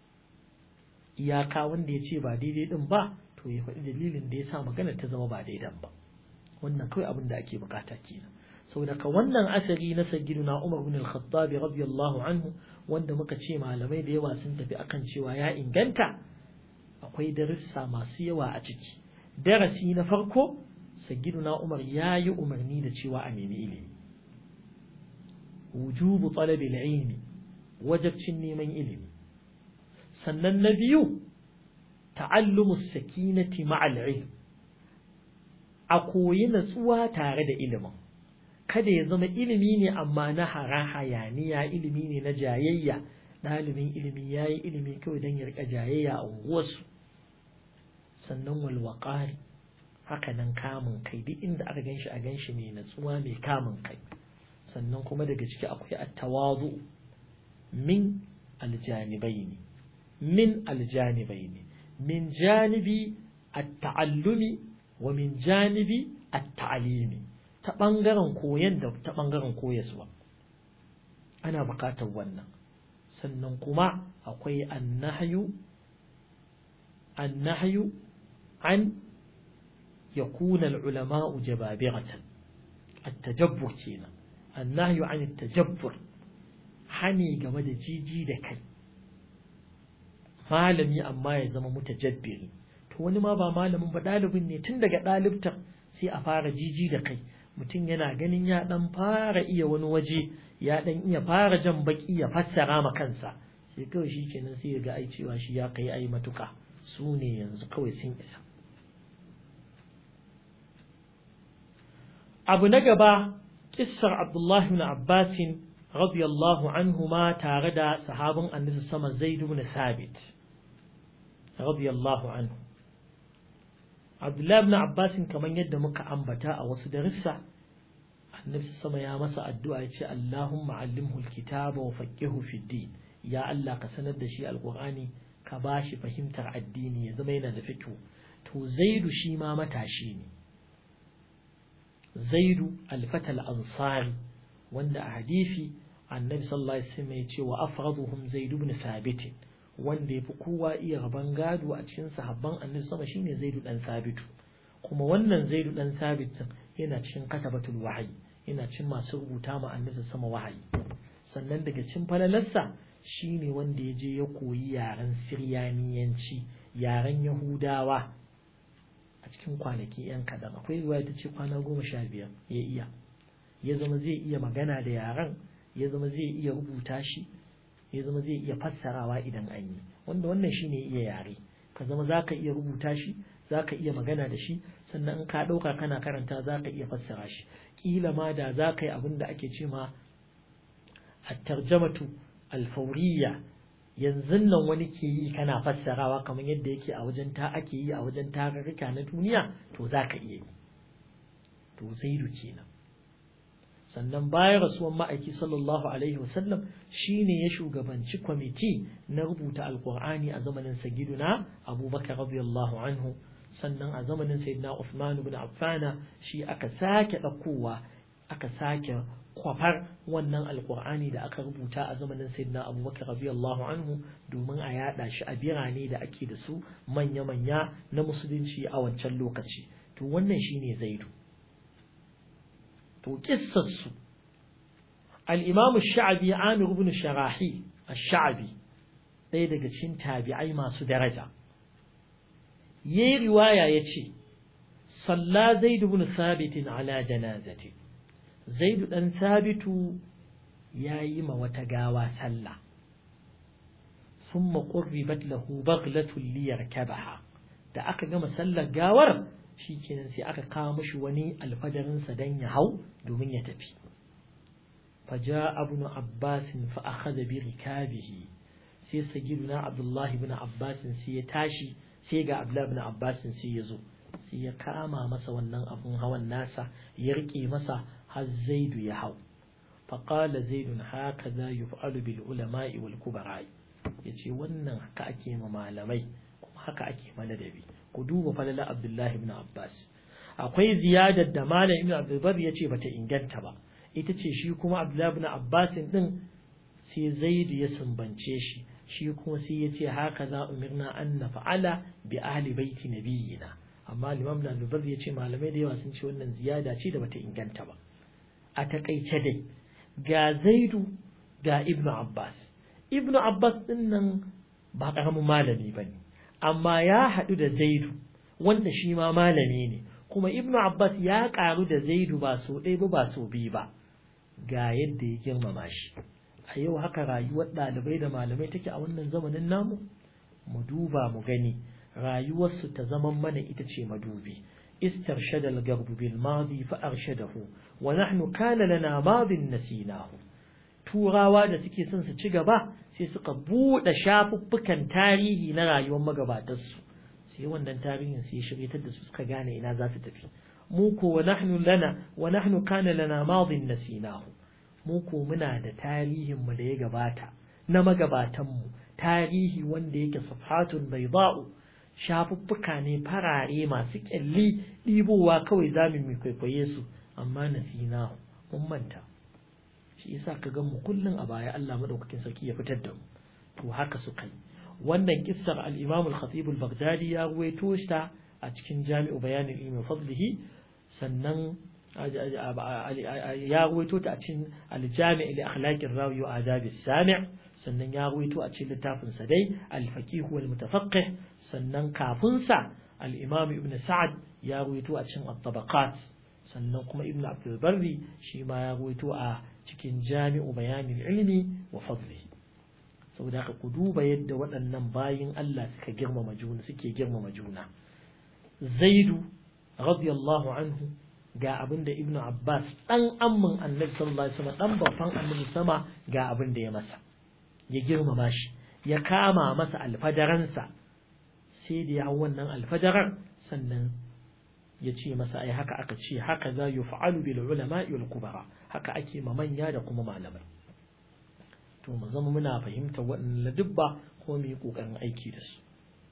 iyaka wanda ya ce ba daidai din ba to ya faɗi dalilin da ya sa magana ta zama ba daidan ba wannan kawai abin da ake bukata kenan saboda ka wannan asari na sayyiduna Umar bin al-Khattab radiyallahu anhu wanda muka ce malamai da yawa sun tafi akan cewa ya inganta akwai darussa masu yawa a ciki darasi na farko sayyiduna Umar ya yi umarni da cewa a nemi ilimi wujubu talabi al-ilmi wajibcin neman ilimi sannan na biyu ta'allumu sakinati ma'al ilm a koyi natsuwa tare da ilimin kada ya zama ilimi ne amma na hara hayaniya ilimi ne na jayayya ɗalibin ilimi ya yi ilimi kawai don ya rika jayayya a unguwarsu sannan walwaƙari haka nan kamun kai duk inda aka ganshi a ganshi mai natsuwa mai kamun kai sannan kuma daga ciki akwai attawazu min aljanibaini min aljanibaini min janibi at-ta'allumi wa min janibi at-ta'limi ta ɓangaren koyon da ta ɓangaren koyaswa ana buƙatar wannan sannan kuma akwai annahyu annahyu an yakuna al-ulama'u jababiratan at-tajabbur kenan annahyu an at-tajabbur hani game da jiji da kai malami amma ya zama mutajabbiri to wani ma ba malamin ba ɗalibin ne tun daga ɗalibtar sai a fara jiji da kai mutum yana ganin ya ɗan fara iya wani waje ya ɗan iya fara jan baki ya fassara ma kansa sai kawai shi kenan sai ya ga ai cewa shi ya kai ai matuka su ne yanzu kawai sun isa abu na gaba kissar abdullahi ibn abbasin radiyallahu anhu ma tare da sahabin annabi sama zaid ibn thabit radiyallahu anhu abdullahi ibn abbasin kamar yadda muka ambata a wasu darussa annabi sama ya masa addu'a ya ce allahumma allimhu alkitaba wa faqihu fid din ya Allah ka sanar da shi alqur'ani ka bashi fahimtar addini ya zama yana da fiqh to zaidu shi ma matashi ne zaidu alfatal ansari wanda a hadisi annabi sallallahu alaihi wasallam ya ce wa afraduhum zaid ibn thabit wanda yafi kowa iya raban gado a cikin sahabban annabi sama shine zaid dan thabitu kuma wannan zaid dan thabit yana cikin katabatul wahyi yana cikin masu rubuta ma annabi sama wahayi sannan daga cikin falalarsa shine wanda ya je ya koyi yaren siryaniyanci yaren yahudawa a cikin kwanaki yan kadan akwai riwaya ta ce kwana goma sha biyar ya iya ya zama zai iya magana da yaren ya zama zai iya rubuta shi ya zama zai iya fassarawa idan an yi wanda wannan shine iya yare ka zama za ka iya rubuta shi za ka iya magana da shi sannan in ka ɗauka kana karanta za ka iya fassara shi ƙila ma da za ka yi abin da ake ce ma at-tarjamatu al-fawriyya yanzu nan wani ke yi kana fassarawa kamar yadda yake a wajen ta ake yi a wajen tarurruka na duniya to za ka iya yi to zaidu kenan sannan bayan rasuwan ma'aiki sallallahu alaihi wasallam shine ya shugabanci kwamiti na rubuta alkur'ani a zamanin sagiduna abubakar radiyallahu anhu sannan a zamanin sayyidina Uthman ibn Affana shi aka sake ɗaukowa aka sake kwafar wannan alkur'ani da aka rubuta a zamanin sayyidina abubakar radiyallahu anhu domin a yada shi a birane da ake da su manya-manya na musulunci a wancan lokaci to wannan shine zaidu to kissarsu al-imam sha'abi amir ibn sharahi ash-sha'abi ɗaya daga cikin tabi'ai masu daraja yayi riwaya yace salla zaid ibn thabit ala janazati zaid dan thabitu yayi ma wata gawa sallah thumma qurribat lahu baghlatun liyarkabaha da aka gama sallar gawar shikenan sai aka kawo mishi wani alfadarinsa dan ya hau domin ya tafi faja ibn abbas fa akhadha bi rikabihi sai sagiduna abdullahi ibn abbas sai ya tashi sai ga abdullahi ibn abbas sai ya zo sai ya kama masa wannan abun hawan nasa ya rike masa har zaidu ya hau فقال زيد هكذا يفعل بالعلماء والكبراء yace wannan haka ake ma malamai kuma haka ake ma ladabi ku duba falala Abdullahi ibn Abbas akwai ziyadar da malam ibn Abdulbar yace bata inganta ba ita ce shi kuma Abdullahi ibn Abbas din sai Zaid ya sumbance shi shi kuma sai yace haka za umirna an nafa'ala bi ahli baiti nabiyina amma Imam Ibn Abdulbar yace malamai da yawa sun ce wannan ziyada ce da bata inganta ba a takaice dai ga Zaidu ga Ibn Abbas Ibn Abbas din nan ba ƙaramin malami ba ne, amma ya haɗu da Zaidu, wanda shi ma malami ne, kuma Ibn Abbas ya ƙaru da Zaidu ba so ɗaya ba ba so biyu ba, ga yadda ya girmama shi. A yau haka rayuwar ɗalibai da malamai take a wannan zamanin namu? Mu duba mu gani, rayuwarsu ta zaman mana ita ce madubi. استرشد القرب بالماضي فأرشده ونحن كان لنا ماض نسيناه turawa da suke son su ci gaba sai suka buɗe shafuffukan tarihi na rayuwar magabatarsu sai wannan tarihin sai shiryatar da su suka gane ina za su tafi mu ko wa nahnu lana wa nahnu kana lana madin nasinahu mu ko muna da tarihin mu da ya gabata na magabatan mu tarihi wanda yake safhatun bayda'u shafuffuka ne farare masu kyalli ɗibowa kawai zamu mu kwaikwaye su amma nasinahu mun manta shi yasa ka ga mu kullun a baya Allah madaukakin sarki ya fitar da mu to haka suka yi wannan kissar al-Imam al-Khatib al-Baghdadi ya ruwaito ta a cikin Jami'u Bayan al-Ilm Fadlihi sannan ya ruwaito ta a cikin al-Jami' li akhlaq ar-rawi wa adab as-sami' sannan ya ruwaito a cikin littafin sa dai al-faqih wal mutafaqqih sannan kafin sa al-imam ibn sa'ad ya ruwaito a cikin at-tabaqat sannan kuma ibn abdul barri shi ma ya ruwaito a cikin jami'u bayanin ilmi wa fadlihi saboda haka ku duba yadda waɗannan bayin Allah suka girmama juna suke girmama juna zaidu radiyallahu anhu ga abin da ibnu abbas dan ammin annabi sallallahu alaihi wasallam dan babban annabi sama ga abin da ya masa ya girmama shi ya kama masa alfadaransa sai da ya hau wannan alfadarar sannan ya ce masa ai haka aka ce haka za yuf'alu bil ulama wal kubara haka ake ma manya da kuma malamai to mu zama muna fahimtar waɗannan ladubba ko mu yi ƙoƙarin aiki da su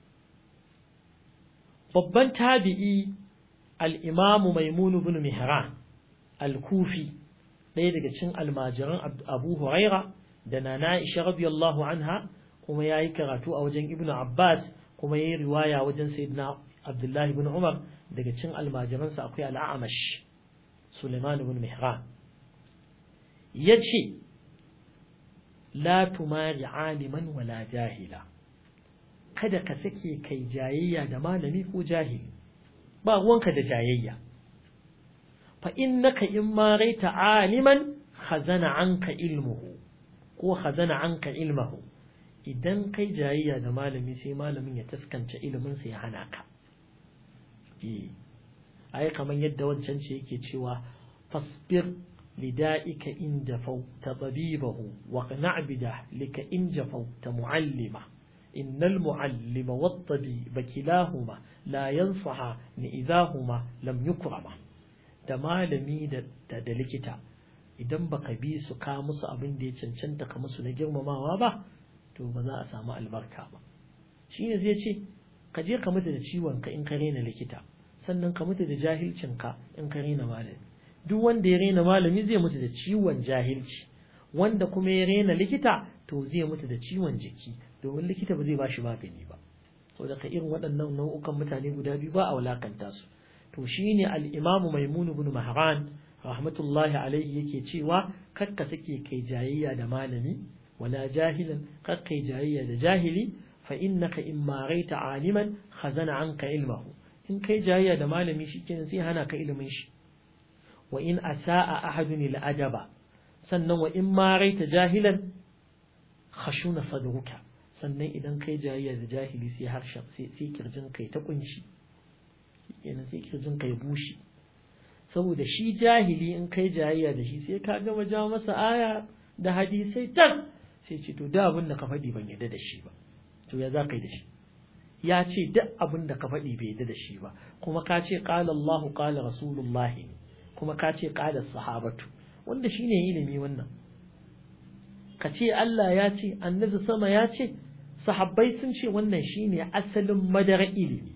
babban tabi'i al-imam maimun ibn mihran al-kufi ɗaya daga cikin almajiran abu huraira da nana aisha radiyallahu anha kuma yayi karatu a wajen ibnu abbas kuma yayi riwaya wajen sayyidina abdullahi ibn umar daga cikin almajiransa akwai al-a'mash suleiman ibn mihran yace la tumari aliman wala jahila kada ka sake kai jayayya da malami ko jahili ba ruwanka da jayayya fa innaka in ma raita aliman khazana anka ilmuhu ko khazana anka ilmahu idan kai jayayya da malami sai malamin ya taskance ilimin sa ya hana ka eh ai kaman yadda wancan ce yake cewa fasbir لدائك إن جفوت طبيبه واقنع بدهلك إن جفوت معلمه إن المعلم والطبيب كلاهما لا ينصحان إذا هما لم يكرما da malami da da likita idan baka bi su ka musu abin da ya cancanta ka musu na girmamawa ba to ba za a samu albarka ba shi ne zai ce ka je ka mutu da ciwon ka in ka rena likita sannan ka mutu da jahilcin ka in ka rena malami duk wanda ya rena malami zai mutu da ciwon jahilci wanda kuma ya rena likita to zai mutu da ciwon jiki domin likita ba zai ba shi magani ba saboda ka irin waɗannan nau'ukan mutane guda biyu ba a wulakanta su to shine al-Imam Maimun ibn Mahran rahmatullahi alaihi yake cewa kakka sake kai jayayya da malami wala jahilan kakka kai jayayya da jahili fa innaka in maraita aliman khazana anka ilmahu in kai jayayya da malami shikenan sai hana ka ilimin shi wa in asaa ahadun al-adaba sannan wa in maraita jahilan khashuna sadruka sannan idan kai jayayya da jahili sai harshen sai kirjin kai ta kunshi yana sai kirjin kai bushi saboda shi jahili in kai jayayya da shi sai ka gama ja masa aya da hadisai tan sai ce to da abin da ka faɗi ban yadda da shi ba to ya za ka yi da shi ya ce duk abin da ka faɗi bai yadda da shi ba kuma ka ce qala Allah qala Rasulullah kuma ka ce qala sahabatu wanda shine ilimi wannan ka ce Allah ya ce annabi sama ya ce sahabbai sun ce wannan shine asalin madara ilimi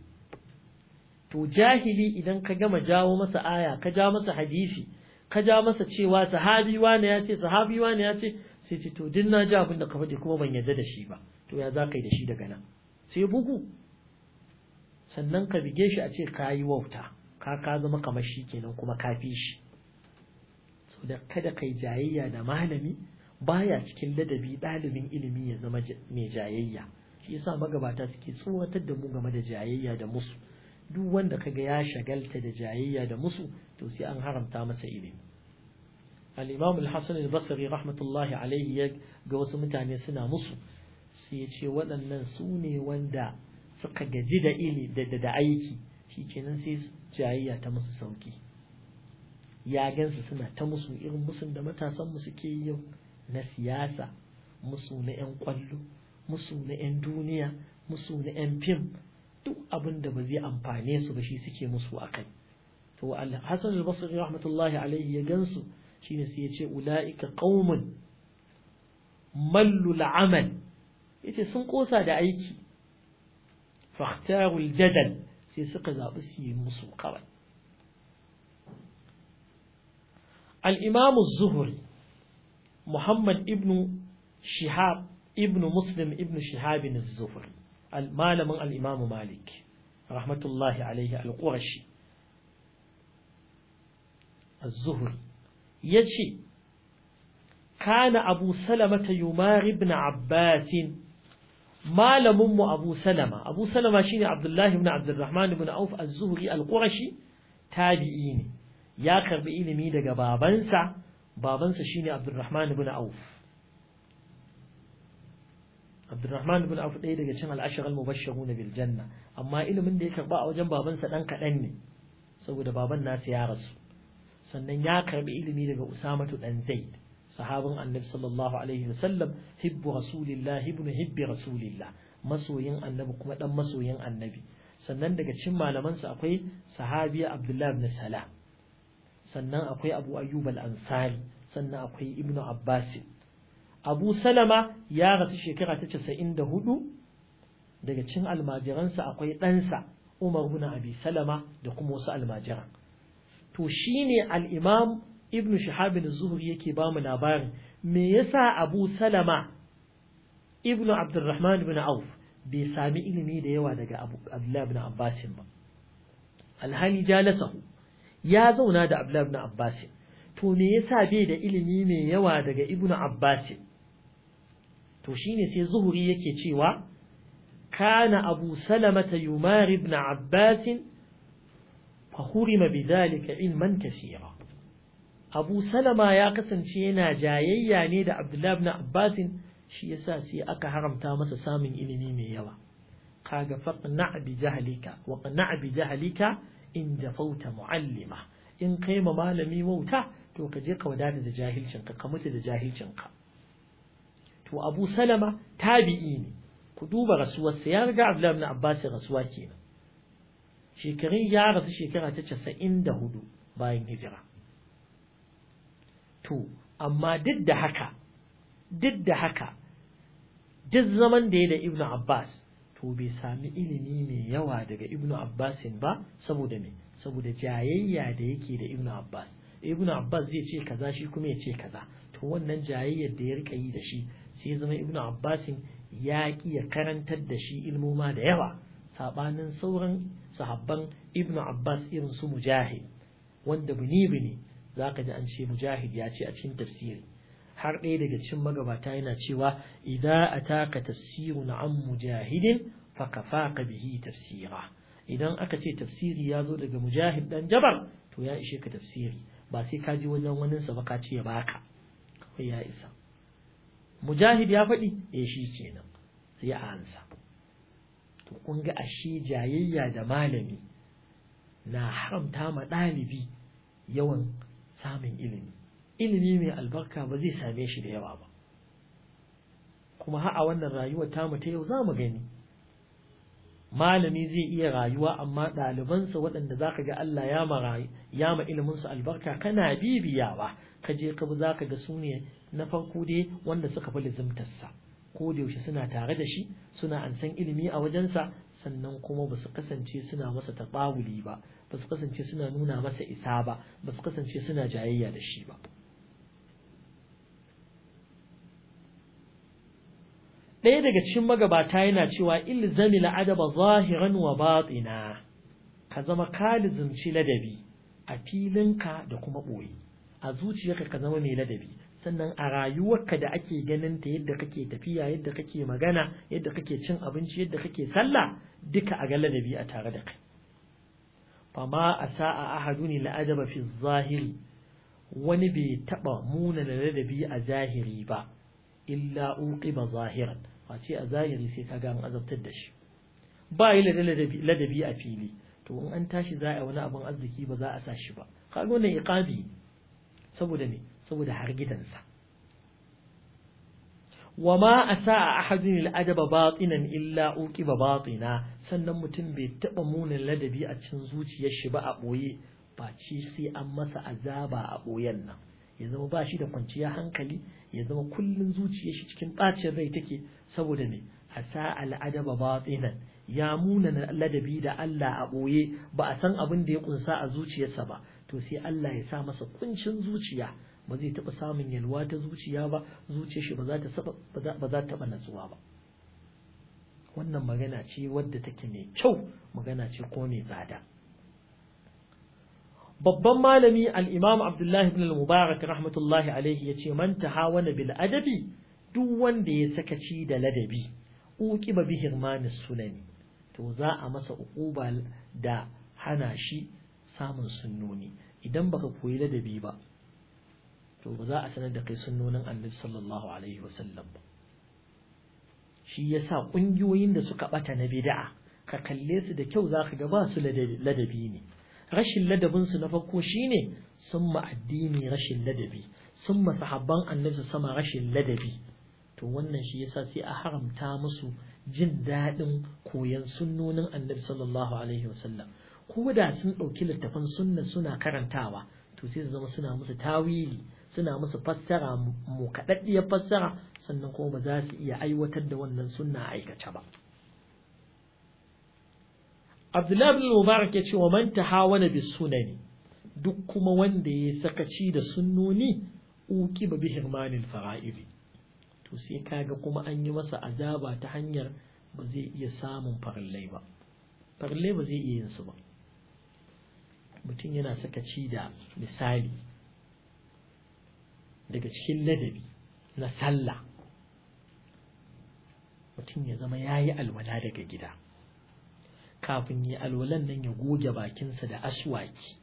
to jahili idan ka gama jawo masa aya ka ja masa hadisi ka ja masa cewa sahabi wane ya ce sahabi wane ya ce sai ce to din na ji abin da ka faɗi kuma ban yarda da shi ba to ya za ka yi da shi daga nan sai bugu sannan ka bige shi a ce ka yi wauta ka ka zama kamar shi kenan kuma ka fi shi so da kada kai jayayya da malami baya cikin ladabi ɗalibin ilimi ya zama mai jayayya shi yasa magabata suke tsoratar da mu game da jayayya da musu duk wanda kaga ya shagalta da jayayya da musu to sai an haramta masa ilimi al-imam al-hasan al-basri rahmatullahi alaihi ya ga wasu mutane suna musu sai ya ce waɗannan su ne wanda suka gaji da ili da da aiki shikenan sai jayayya ta musu sauki ya gansu suna ta musu irin musun da matasan mu suke yi yau na siyasa musu na 'yan kwallo musu na 'yan duniya musu na 'yan fim duk abin da ba zai amfane su ba shi suke musu a kai to Hassan al-Basri rahmatullahi alaihi ya gansu shine sai ya ce ulaika qaumun mallu al-amal yace sun kosa da aiki fahtaru al-jadal sai suka zabi su yi musu kawai al-imam az-zuhri Muhammad ibn Shihab ibn Muslim ibn Shihab az-Zuhri malamin al'imamu Malik, rahmatullahi alaihi al-Qurashi, az-Zuhri, ya ce, kana abu salama ta yumar ibn abbas malamin mu abu salama abu salama shine abdullahi ibn abdurrahman ibn auf az-zuhri al-qurashi tabi'i ne ya karbi ilimi daga babansa babansa shine abdurrahman ibn auf abdurrahman ibn auf ɗaya daga cikin al-ashara al-mubashshirun bil janna amma ilimin da ya karba a wajen babansa dan kaɗan ne saboda baban nasa ya rasu sannan ya karbi ilimi daga usamatu dan zaid sahabin annabi sallallahu alaihi wasallam hibbu rasulillah ibn hibbi rasulillah masoyin annabi kuma dan masoyin annabi sannan daga cikin malamansa akwai sahabiya abdullah ibn salam sannan akwai abu ayyub al-ansari sannan akwai ibnu abbas abu salama ya rasu shekara ta 94 daga cikin almajiransa akwai ɗansa umar ibn abi salama da kuma wasu almajiran to shine al-imam ibnu shihab az-zuhri yake ba mu labarin me yasa abu salama ibnu abdurrahman ibn auf bai sami ilimi da yawa daga abu abdullah ibn abbas ba alhali jalasahu ya zauna da abdullah ibn abbas to me yasa bai da ilimi mai yawa daga ibnu abbas to shine sai zuhri yake cewa kana abu salamata yumar ibn abbas فحرم بذلك علما كثيرا Abu Salama ya kasance yana jayayya ne da Abdullah ibn Abbas shi yasa sai aka haramta masa samun ilimi mai yawa kaga faqna bi jahlika wa qna bi jahlika in jafauta muallima in kai ma malami wauta to ka je ka wadata da jahilcin ka ka mutu da jahilcin ka to Abu Salama tabi'i ne ku duba rasuwarsa ya riga Abdullah ibn Abbas rasuwa kenan shekarun ya rasu shekara ta casa'in da hudu bayan hijira to amma duk da haka duk da haka duk zaman da ya da ibnu abbas to bai sami ilimi mai yawa daga ibnu abbasin ba saboda me saboda jayayya da yake da ibnu abbas ibnu abbas zai ce kaza shi kuma ya ce kaza to wannan jayayyar da ya rika yi da shi sai ya zama ibnu abbasin ya ki ya karantar da shi ilmoma da yawa sabanin sauran sahabban ibnu abbas irin su mujahid wanda bini bini zaka ji an ce mujahid ya ce a cikin tafsiri har ɗaya daga cikin magabata yana cewa idza ataka tafsirun an mujahidin fa kafaka bihi tafsira idan aka ce tafsiri ya zo daga mujahid dan jabar to ya ishe ka tafsiri ba sai ka ji wajen wani sa ba ka ce ya baka kai ya isa mujahid ya faɗi eh shi kenan sai ya ansa to kun ga ashe jayayya da malami na haramta ma ɗalibi yawan samun ilimi ilimi mai albarka ba zai same shi da yawa ba kuma har a wannan rayuwar tamu ta yau za mu gani malami zai iya rayuwa amma ɗalibansa waɗanda za ka ga Allah ya ma ya ma iliminsu albarka kana bibiyawa ka je ka bi za ka ga su ne na farko dai wanda suka fi lizimtarsa ko da yaushe suna tare da shi suna ansan ilimi a wajensa sannan kuma ba su kasance suna masa taɓawuli ba ba su kasance suna nuna masa isa ba ba su kasance suna jayayya da shi ba ɗaya daga cikin magabata yana cewa ilzami la'adaba zahiran wa batina ka zama ka lizimci ladabi a filinka da kuma ɓoye a zuciyarka ka zama mai ladabi sannan a rayuwarka da ake ganin ta yadda kake tafiya yadda kake magana yadda kake cin abinci yadda kake sallah duka a ga ladabi a tare da kai fama a sa'a ahaduni la'adaba fi zahiri wani bai taba muna da ladabi a zahiri ba illa uqiba zahiran face a zahiri sai kaga an azabtar da shi ba yi ladabi a fili to in an tashi za a wani abin arziki ba za a sa shi ba kaga wannan iqabi saboda me saboda har gidansa wa ma asa ahadun al-adaba batinan illa uqiba batina sannan mutum bai taba munin ladabi a cikin zuciyar shi ba a boye ba ci sai an masa azaba a boyen nan ya zama ba shi da kwanciya hankali ya zama kullun zuciyar shi cikin bacin rai take saboda me asa al-adaba batinan ya muna ladabi da Allah a boye ba a san abin da ya kunsa a zuciyarsa ba to sai Allah ya sa masa kuncin zuciya ba zai taɓa samun yalwa ta zuciya ba zuciyar shi ba za ta ba za ta taɓa natsuwa ba wannan magana ce wadda take mai kyau magana ce ko mai tsada babban malami al-imam abdullahi ibn al-mubarak rahmatullahi alaihi yace man tahawana bil adabi duk wanda ya sakaci da ladabi uqiba bi hirmanis sunani to za a masa uquba da hana shi samun sunnoni idan baka koyi ladabi ba to ba za a sanar da kai sunnonin annabi sallallahu alaihi wasallam ba shi yasa kungiyoyin da suka bata na bid'a ka kalle su da kyau zaka ga ba su ladabi ne rashin ladabin su na farko shine sun ma addini rashin ladabi sun ma sahabban annabi sama rashin ladabi to wannan shi yasa sai a haramta musu jin daɗin koyan sunnonin annabi sallallahu alaihi wasallam ko da sun ɗauki littafan sunna suna karantawa to sai su zama suna musu tawili suna musu fassara mu kaɗaɗɗiyar fassara sannan kuma ba za su iya aiwatar da wannan sunna aikace ba Abdullahi bin Mubarak ya ce wa man tahawana bis sunani duk kuma wanda ya sakaci da sunnoni uqiba bi hirmanil fara'idi to sai kaga kuma an yi masa azaba ta hanyar ba zai iya samun farallai ba farallai ba zai iya yin su ba mutum yana sakaci da misali daga cikin ladabi na sallah mutum ya zama ya yi alwala daga gida kafin ya alwalan nan ya goge bakinsa da aswaki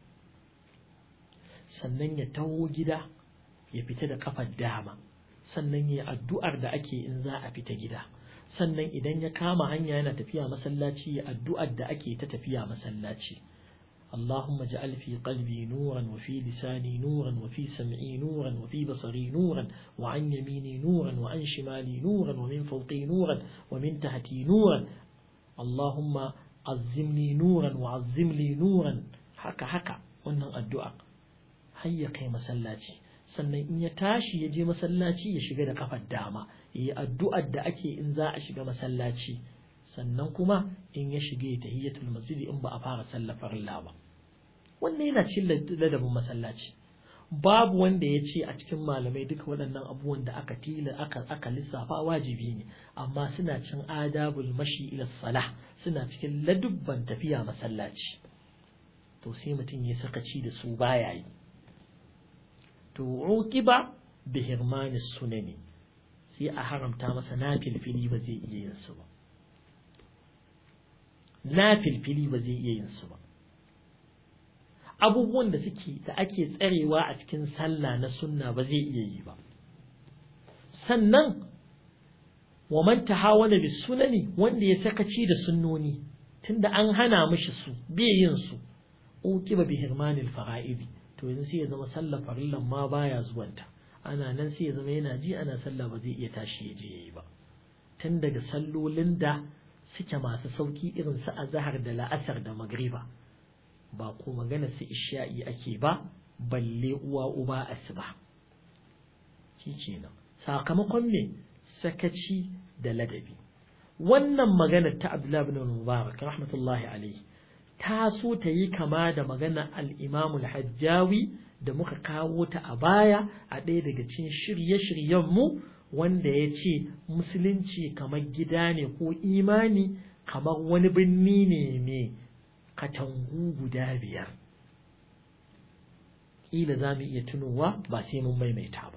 sannan ya taho gida ya fita da kafar dama sannan ya addu'ar da ake in za a fita gida sannan idan ya kama hanya yana tafiya masallaci ya addu'ar da ake ta tafiya masallaci اللهم اجعل في قلبي نورا وفي لساني نورا وفي سمعي نورا وفي بصري نورا وعن يميني نورا وعن شمالي نورا ومن فوقي نورا ومن تحتي نورا اللهم عزمني نورا وعزم لي نورا حكا حكا wannan addu'a har ya kai masallaci sannan in ya tashi ya je masallaci ya shiga da kafar dama yi addu'ar da ake in za a shiga masallaci sannan kuma in ya shige tahiyatul masjid in ba a fara sallafar Allah ba wannan yana cin ladabin masallaci babu wanda ya ce a cikin malamai duka waɗannan abubuwan da aka tila aka aka lissafa wajibi ne amma suna cin adabul mashi ila salah suna cikin ladubban tafiya masallaci to sai mutum ya sakaci da su baya yi to uqiba bi hirmani sunani sai a haramta masa nafilfili ba zai iya yin su ba nafilfili ba zai iya yin su ba abubuwan da suke da ake tsarewa a cikin sallah na sunna ba zai iya yi ba sannan wa man tahawana bis sunani wanda ya sakaci da sunnoni tunda an hana mishi su bai yin su uqiba bi hirmanil fara'idi to yanzu sai ya zama sallah farillan ma baya zuwanta ana nan sai ya zama yana ji ana sallah ba zai iya tashi ya je yayi ba tun daga sallolin da suke masu sauki irin su azhar da la'asar da magriba ba ko magana su isha'i ake ba balle uwa uba asuba shi kenan sakamakon me sakaci da ladabi wannan magana ta Abdullah ibn Mubarak rahmatullahi alaihi ta so ta yi kama da magana al-Imam al-Hajjawi da muka kawo ta a baya a ɗaya daga cikin shirye-shiryen mu wanda ya ce musulunci kamar gida ne ko imani kamar wani birni ne mai katangu guda biyar ƙila za mu iya tunowa ba sai mun maimaita ba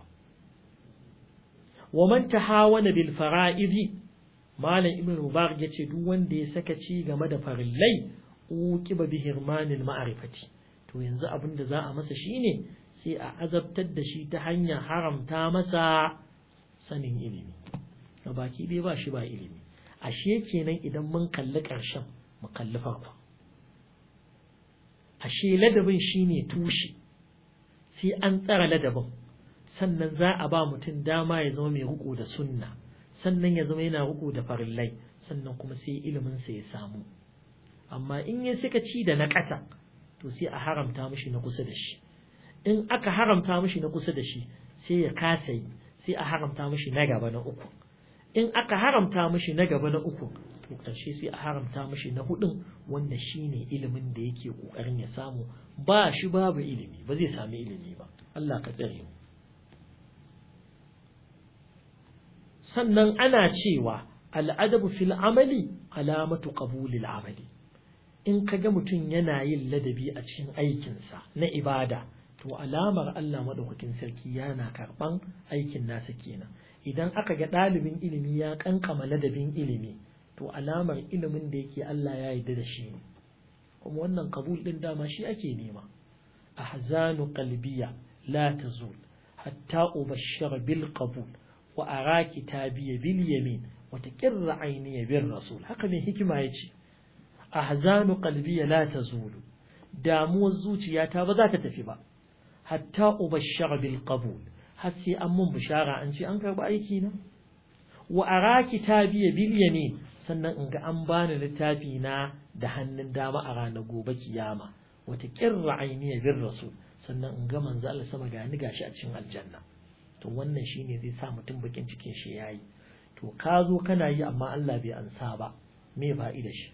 wa man tahawana bil fara'idi malam ibn mubarak yace duk wanda ya saka ci game da farillai uqiba bi hirmanil ma'rifati to yanzu abin da za a masa shine sai a azabtar da shi ta hanyar haramta masa sanin ilimi baki dai ba shi ba ilimi ashe kenan idan mun kalli ƙarshen mu kalli farko ashe ladabin shine tushe sai an tsara ladabin sannan za a ba mutum dama ya zama mai riko da sunna sannan ya zama yana riko da farillai sannan kuma sai ilimin sa ya samu amma in ya suka ci da na ƙasa to sai a haramta mishi na kusa da shi in aka haramta mishi na kusa da shi sai ya kasa yi sai a haramta mishi na gaba na uku in aka haramta mishi na gaba na uku to ƙarshe sai a haramta mishi na hudun wanda shine ilimin da yake ƙoƙarin ya samu ba shi babu ilimi ba zai sami ilimi ba Allah ka tsare mu sannan ana cewa al'adabu fil amali alamatu qabulil amali in ka ga mutum yana yin ladabi a cikin aikinsa na ibada to alamar Allah maɗaukakin sarki yana karɓan aikin nasa kenan idan aka ga ɗalibin ilimi ya ƙanƙama ladabin ilimi to alamar ilimin da yake Allah ya yarda da shi ne kuma wannan kabul ɗin dama shi ake nema ahzanu qalbiya la tazul hatta ubashshara bil qabul wa ara kitabiya bil yamin wa taqirra ayniya bir rasul haka ne hikima yace ahzanu qalbiya la tazulu damuwar zuciyata ba za ta tafi ba hatta ubashshara bil qabul har sai an mun bishara an ce an karba aiki na wa ara kitabiya bil yamin sannan in ga an bani littafi na da hannun dama a ranar gobe kiyama wata kirra ainiya bin rasul sannan in ga manzo Allah sama ga ni gashi a cikin aljanna to wannan shine zai sa mutum bakin cikin shi yayi to ka zo kana yi amma Allah bai ansa ba me fa'ida shi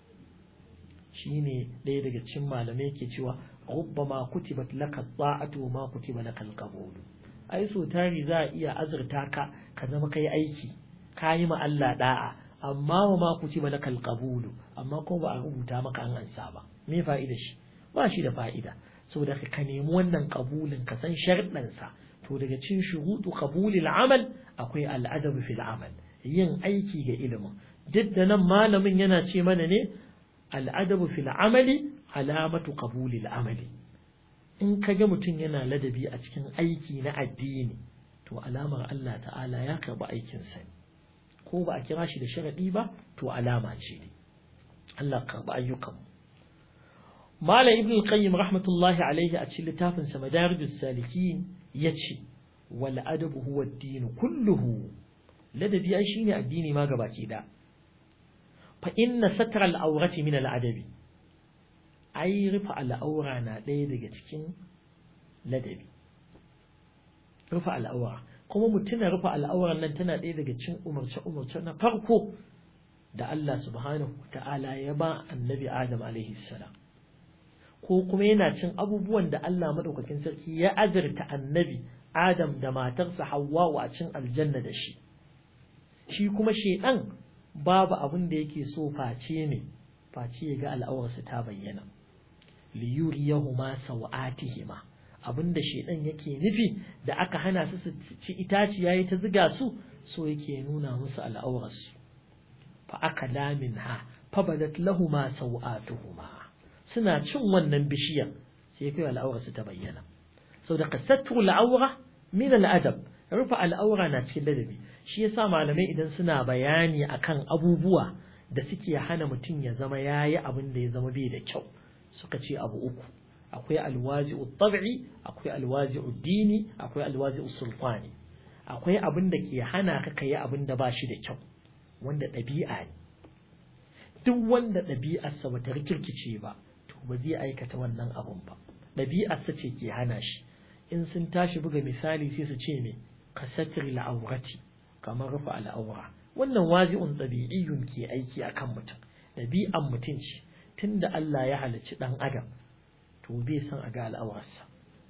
shine ɗaya daga cikin malamai yake cewa rubbama kutibat laka ta'atu ma kutiba laka al-qabul ai so tari za a iya azurta ka ka zama kai aiki ka yi ma Allah da'a amma wa ma kutiba laka al-qabul amma ko ba a rubuta maka an ansa ba me fa'ida shi ba shi da fa'ida saboda ka nemi wannan kabulin ka san sharɗansa to daga cin shuruɗu qabulil amal akwai al'adabu fil amal yin aiki ga ilimin duk da nan malamin yana ce mana ne al'adabu fil amali alamatu qabulil amali in ka ga mutum yana ladabi a cikin aiki na addini to alamar Allah ta'ala ya karɓi aikinsa ko ba a kira shi da sharaɗi ba to alama ce ne Allah karɓi ayyukanmu Malam Ibn al-Qayyim rahmatullahi alaihi a cikin littafin sa Madarijus Salikin yace wal adabu huwa ad-din kulluhu ladabi ai shine addini ma gabaki da fa inna satra al-awrati min al-adabi ai rufa al-awra na ɗaya daga cikin ladabi rufa al-awra kuma mutuna rufa al-awran nan tana ɗaya daga cikin umarce umarce na farko da Allah subhanahu ta'ala ya ba annabi Adam alaihi salam ko kuma yana cin abubuwan da Allah madaukakin sarki ya azurta annabi Adam da matarsa Hawwa a cin aljanna da shi shi kuma shedan babu abin da yake so face ne face ya ga al'awarsa ta bayyana li yuriyahuma sawatihima abinda shedan yake nufi da aka hana su su ci itaciya yayi ta ziga su so yake nuna musu al'awarsu fa akala minha fabadat lahumu sawatuhuma suna cin wannan bishiyar sai kai al'aurarsu ta bayyana sau da kasattu al'aura min al'adab rufe al'aura na cikin ladabi shi yasa malamai idan suna bayani akan abubuwa da suke hana mutum ya zama yayi abin da ya zama bai da kyau suka ce abu uku akwai alwazi'u tab'i akwai alwazi'u dini akwai alwazi'u sulfani akwai abin da ke hana ka kai abin da ba shi da kyau wanda ɗabi'a ne duk wanda ɗabi'arsa bata rikirkice ba to ba zai aikata wannan abun ba ɗabi'arsa ce ke hana shi in sun tashi buga misali sai su ce me ka satri al'aurati kamar rufe al'aura wannan wazi'un ɗabi'iyyun ke aiki akan mutum ɗabi'an mutum ce tunda Allah ya halicci ɗan adam to bai san a ga al'aurarsa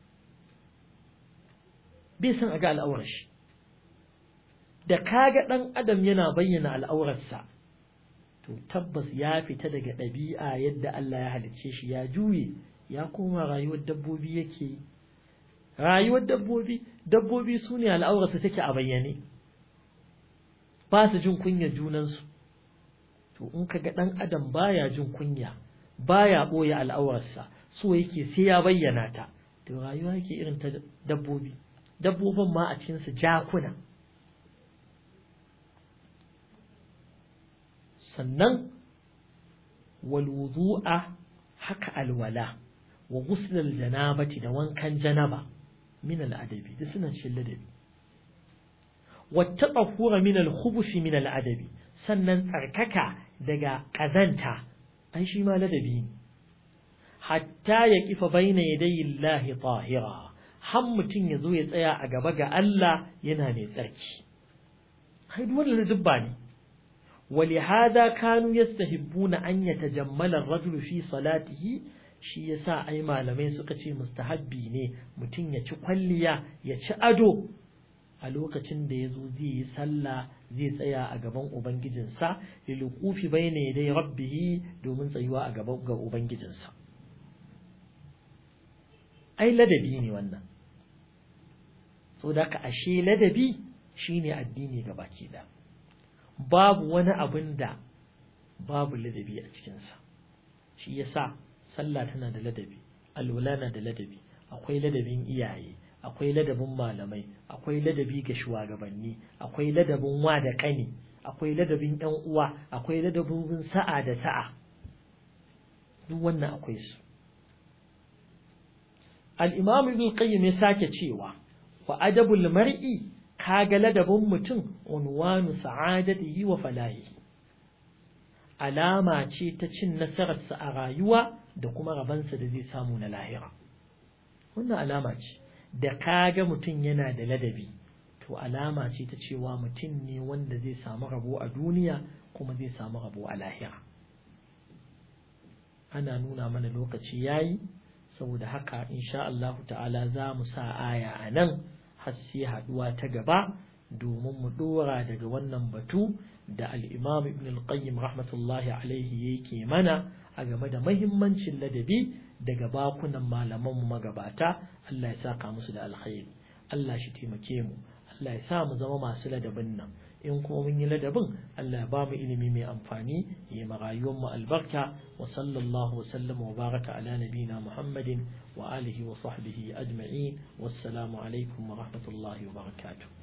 bai san a ga al'aurar shi da kaga ɗan adam yana bayyana al'aurarsa to tabbas ya fita daga ɗabi'a yadda Allah ya halicce shi ya juye ya koma rayuwar dabbobi yake rayuwar dabbobi dabbobi su ne al'aurarsu take a bayyane ba su jin kunya junansu to in ka ga ɗan adam baya jin kunya baya ɓoye al'aurarsa so yake sai ya bayyana ta to rayuwa yake irin ta dabbobi dabbobin ma a cikinsu jakuna sannan walwudu'a haka alwala wa guslal janabati da wankan janaba min al'adabi da suna cikin ladabi wattaqahura min al-khubuthi min al-adabi sannan tsarkaka daga kazanta ai shi ma ladabi ne hatta ya kifa baina yadayi Allah tahira har mutum ya zo ya tsaya a gaba ga Allah yana mai tsarki ai duk wannan dubba ne ولهذا كانوا يستحبون أن يتجمل الرجل في صلاته shi yasa ai malamai suka ce mustahabbi ne mutum ya ci kwalliya ya ci ado a lokacin da ya zo zai yi sallah zai tsaya a gaban ubangijinsa lilukufi bai ne dai rabbihi domin tsayuwa a gaban ga ubangijinsa ai ladabi ne wannan so da ka ashe ladabi shine addini ga baki da babu wani abin da babu ladabi a cikinsa shi yasa sallah tana da ladabi alwala na da ladabi akwai ladabin iyaye akwai ladabin malamai akwai ladabi ga shugabanni akwai ladabin wa da kani akwai ladabin yan uwa akwai ladabin sa'a da sa'a duk wannan akwai su al-imam ibn qayyim ya sake cewa wa adabul mar'i kaga ladabin mutum unwanu sa'adatihi wa falahihi alama ce ta cin nasararsa a rayuwa da kuma rabansa da zai samu na lahira wannan alama ce da kaga mutum yana da ladabi to alama ce ta cewa mutum ne wanda zai samu rabo a duniya kuma zai samu rabo a lahira ana nuna mana lokaci yayi saboda haka insha Allah ta'ala za mu sa aya a nan har sai haduwa ta gaba domin mu dora daga wannan batu da al-Imam Ibn al-Qayyim rahmatullahi alaihi yake mana a game da mahimmancin ladabi daga bakunan malaman mu magabata Allah ya saka musu da alkhairi Allah shi taimake mu Allah ya sa mu zama masu ladabin nan in kuma mun yi ladabin Allah ya ba mu ilimi mai amfani ya ma rayuwar mu albarka wa sallallahu wa sallama wa baraka ala nabina Muhammadin wa alihi wa sahbihi ajma'in wassalamu alaikum wa rahmatullahi wa barakatuh